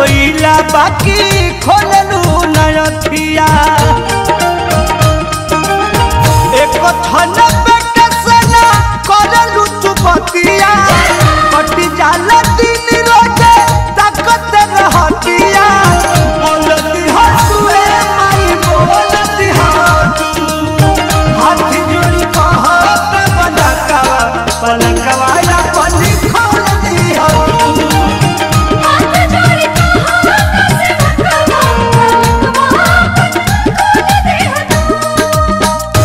रोइला बाकी खोललू नयथिया एक थन पेट सना करलू चुपतिया कटी जाला दिन रोजे ताकत रहतिया बोलती हसुए माई बोलती हाथू हाथ जोड़ी कहत पलकवा पलकवा या पली खोल दी हाथू हाथ जोड़ी कहा कैसे बकवा बकवा खोल दे तू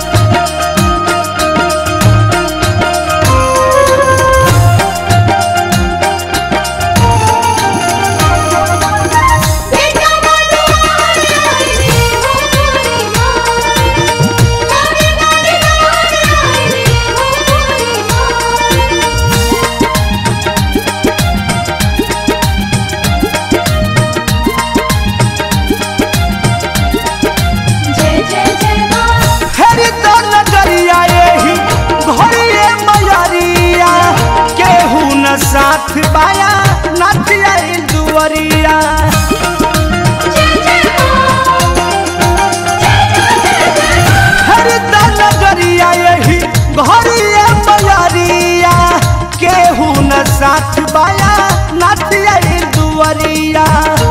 बेटा बोलो आई रे हो मोरी मां गाने गाने आई रे हो मोरी मां जय जय जय मां फेरी तो नजरिया यही घरिए मयरिया केहू न साथ बाया नाचिया दुअरिया जय जय फेरी तो नजरिया यही घरिए मयरिया केहू न साथ बाया नाचिया दुअरिया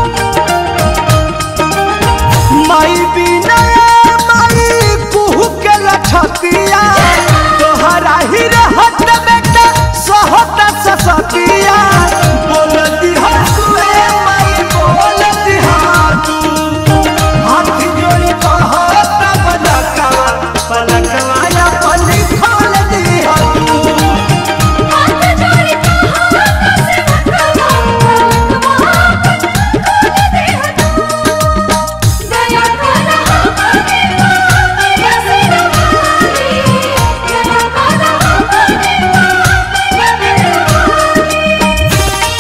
माई बिना माई कुहू के लछतिया तोहरा ही रहत बेटा सहत ससतिया बोलती हसुए माई बोलती हाथू हाथ जोड़ी कहत पलकवा पलकवा या पली खोल दी हाथू हाथ जोड़ी कहा कैसे बकवा बकवा खोल दे तू दया कर हमारे मां या सिरवानी दया कर हमारे मां या सिरवानी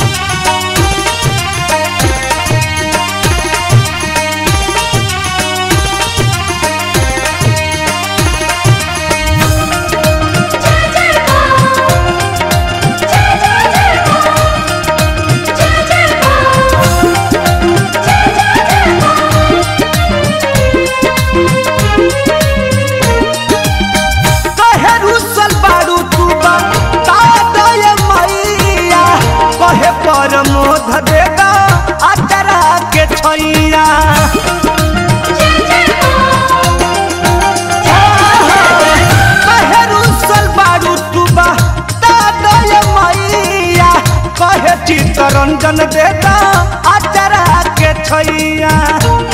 जय जय मां जय जय जय मां जय जय मां जय जय जय मां कहे रुसल बारू तू बा तादय मैया कहे पर मोध देगा अतरा के छैया जय जय कहे रुसल बारू तू बा तादय मैया कहे चित्तरंजन देगा अतरा के छैया